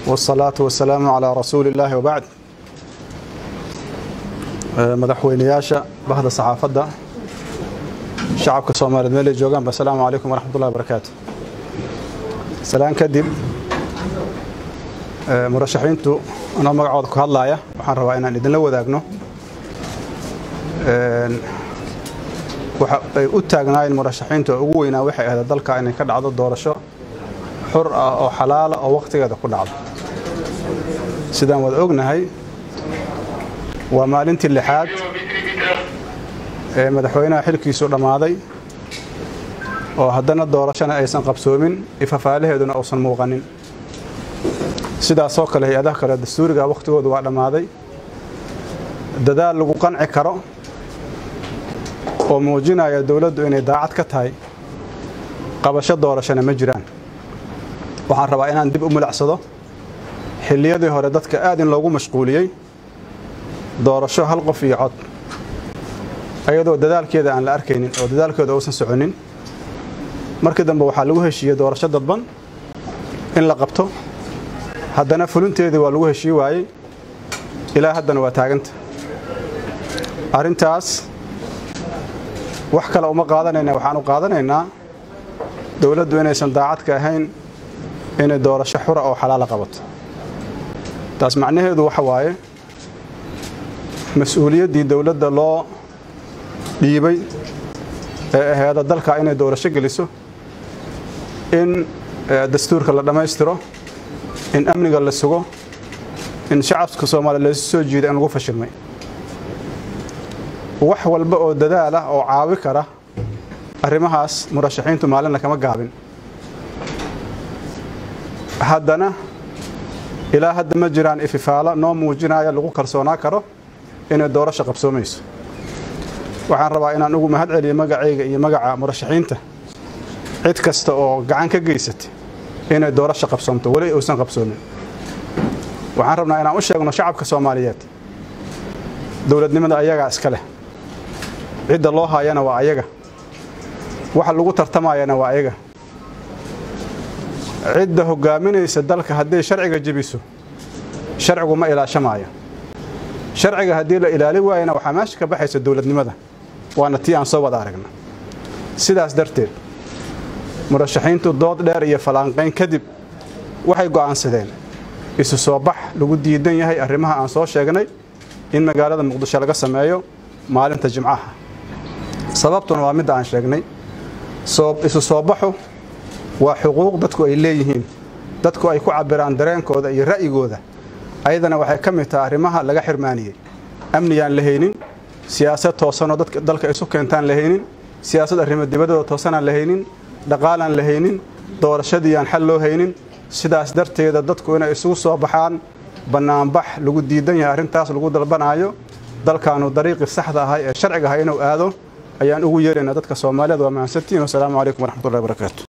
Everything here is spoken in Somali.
والصلاة والسلام على رسول الله وبعد madaxweynayaasha bahda saxaafadda shacabka soomaaliyeed meel ay joogaan assalaamu calaykum waraxmatullahi wabarakaatu salaan kadib murashaxiintu anoo magacooda ku hadlaaya waxaan rabaa inaan idinla wadaagno waxa ay u taagnaayeen murashaxiintu oo ugu weynaa waxay ahayd dalka inay ka dhacdo doorasho xur ah oo xalaala oo wakhtigeeda ku dhacdo sidaan wada ognahay waa maalintii lixaad ee madaxweynaha xilkiisu dhammaaday oo haddana doorashana aysan qabsoomin ifafaalaheeduna uusan muuqanin sidaasoo kale hay-adaha kale dastuuriga wakhtigoodu waa dhammaaday dadaal lagu qanci karo oo muujinaya dowladdu inay daacad ka tahay qabasho doorashana ma jiraan waxaan rabaa inaan dib u mulacsado xilliyadii hore dadka aad in loogu mashquuliyey doorasho hal qof iyo cod ayadoo dadaalkeeda aan la arkaynin oo dadaalkeeda uusan soconin markii dambe waxaa lagu heshiiyey doorasho dadban in la qabto haddana fulinteedii waa lagu heshii waayey ilaa haddana waa taaganta arrintaas wax kale uma qaadanayna waxaan u qaadanaynaa dowladdu inaysan daacadka ahayn inay doorasho xura oo xalaala qabato taas macnaheedu waxa waaye mas-uuliyaddii dowladda loo dhiibay ee aheeda dalka inay doorasho geliso in dastuurka la dhammaystiro in amniga la sugo in shacabka soomaaliya laysu soo jiida in lagu fashilmay wax walba oo dadaal ah oo caawi kara arrimahaas murashaxiintu maalinna kama gaabin haddana ilaa hadda ma jiraan ififaalo noo muujinaya lagu kalsoonaa karo inay doorasho qabsoomayso waxaan rabaa inaan ugu mahad celiyo magacayga iyo magaca murashaxiinta cid kasta oo gacan ka geysatay inay doorasho qabsoomto weli uusan qabsoomin waxaan rabnaa inaan u sheegno shacabka soomaaliyeed dowladnimada ayagaa iska leh cidda loo haayana waa ayaga waxa lagu tartamayana waa ayaga cidda hogaaminaysa dalka hadday sharciga jebiso sharcigu ma ilaashamaayo sharciga haddii la ilaali waayana waxaa meesha ka baxaysa dowladnimada waana tii aan soo wada aragna sidaas darteed murashaxiintu dood dheer iyo fallaanqayn kadib waxay go'aansadeen isu soo bax lagu diidan yahay arrimaha aan soo sheegnay in magaalada muqdisho laga sameeyo maalinta jimcaha sababtuna waa midda aan sheegnay isu soo baxu waa xuquuq dadku ay leeyihiin dadku ay ku cabbiraan dareenkooda iyo ra'yigooda ayadana waxay ka mid tahay arrimaha laga xirmaaniyey amniyaan la haynin siyaasad toosanoo dadka dalka isu keentaan la haynin siyaasad arrimo dibadooda toosanaan la haynin dhaqaalaan la haynin doorashadiiaan xal loo haynin sidaas darteeda dadku inay isugu soo baxaan bannaanbax lagu diidan yahay arrintaas lagu dalbanaayo dalkaanu dariiqii saxda ahay ee sharciga ahay inuu aado ayaan ugu yeeraynaa dadka soomaaliyeed waa mahadsantiin wasalaamu calaykum waraxmatullahi wabarakaatu